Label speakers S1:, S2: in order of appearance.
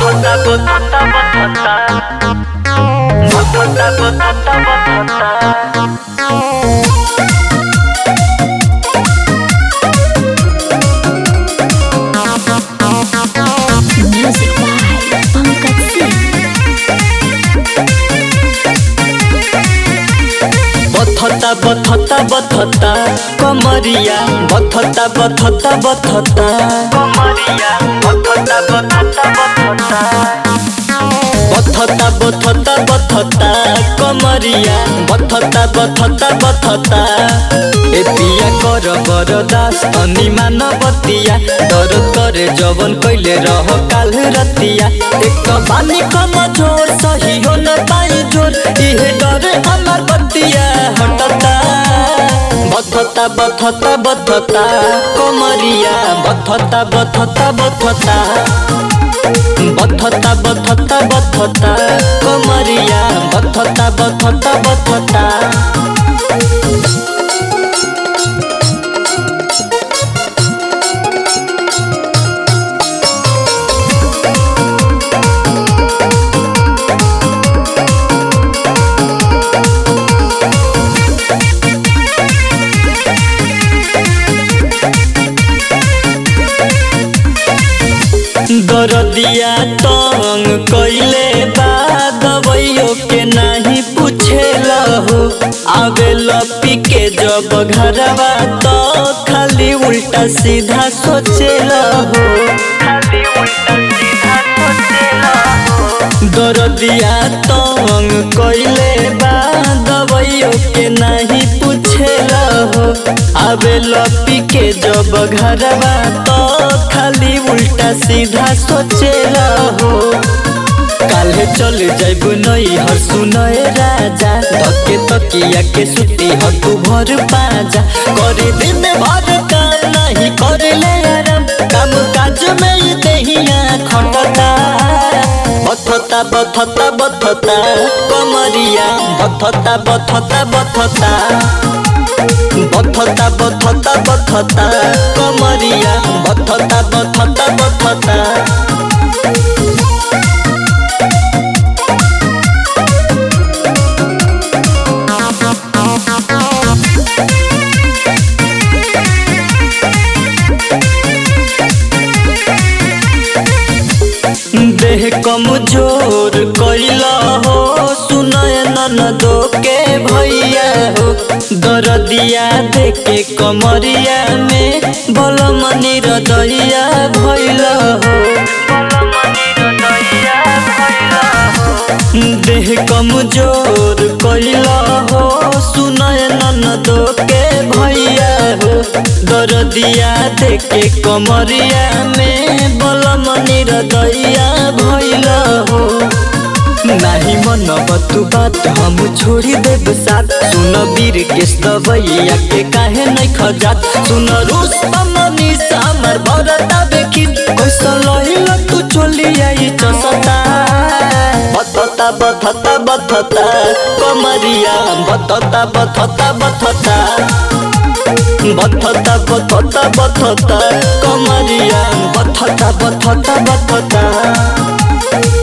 S1: Botota, botota, botota. Botota, botota, botota.
S2: Music by Pankaj Singh.
S1: बथता बथता बथता कमरिया बथता बथता बथता कमरिया बथता बथता बथता बथता बथता बथता कमरिया बथता बथता बथता ए पिया कर बरदास अनि मानवतिया दर करे जवन कैले रह काल रतिया एक त बानी कम जोर सही हो न पाई जोर इहे डरे हमार बतिया हटता बथता बथता बथता कमरिया बथता बथता बथता बथता बथता बथता कमरिया बथता बथता बथता दरदिया तंग कैले बा दवाइयो के नहीं पूछेला हो आवे लपी के जब घरवा तो खाली उल्टा सीधा सोचेला हो खाली उल्टा सीधा सोचेला हो दरदिया तंग कैले बा दवाइयो के नहीं पूछेला हो आवे लपी के जब घरवा तो खाली उल्टा सीधा सोचेला हो काल्हे चल जाइब नई हर सुनए राजा धके तकिया के सुती हकु भर पाजा करे दिन भर काम नहीं करे ले आराम काम काज में ही देहिया खटता बथता बथता बथता कमरिया बथता बथता बथता बथता बथता बथता कमरिया बथता बथता बथता देह कमजोर कैला हो सुनय ननदो के भैया हो दरदिया देखे कमरिया में बलमनी रदैया भैला हो देह कमजोर कैला हो सुनय ननदो के भैया हो दरदिया देखे कमरिया में बलमनी रदैया भैला हो नाही मन तू बात हम छोड़ी देब साथ सुन वीर के दवैया के काहे नहीं खजात सुन रूस मनी सामर भरता देखी कैसा लहिला तू चली आई चसता बथता बथता बथता कमरिया बथता बथता बथता बथता बथता बथता कमरिया बथता बथता बथता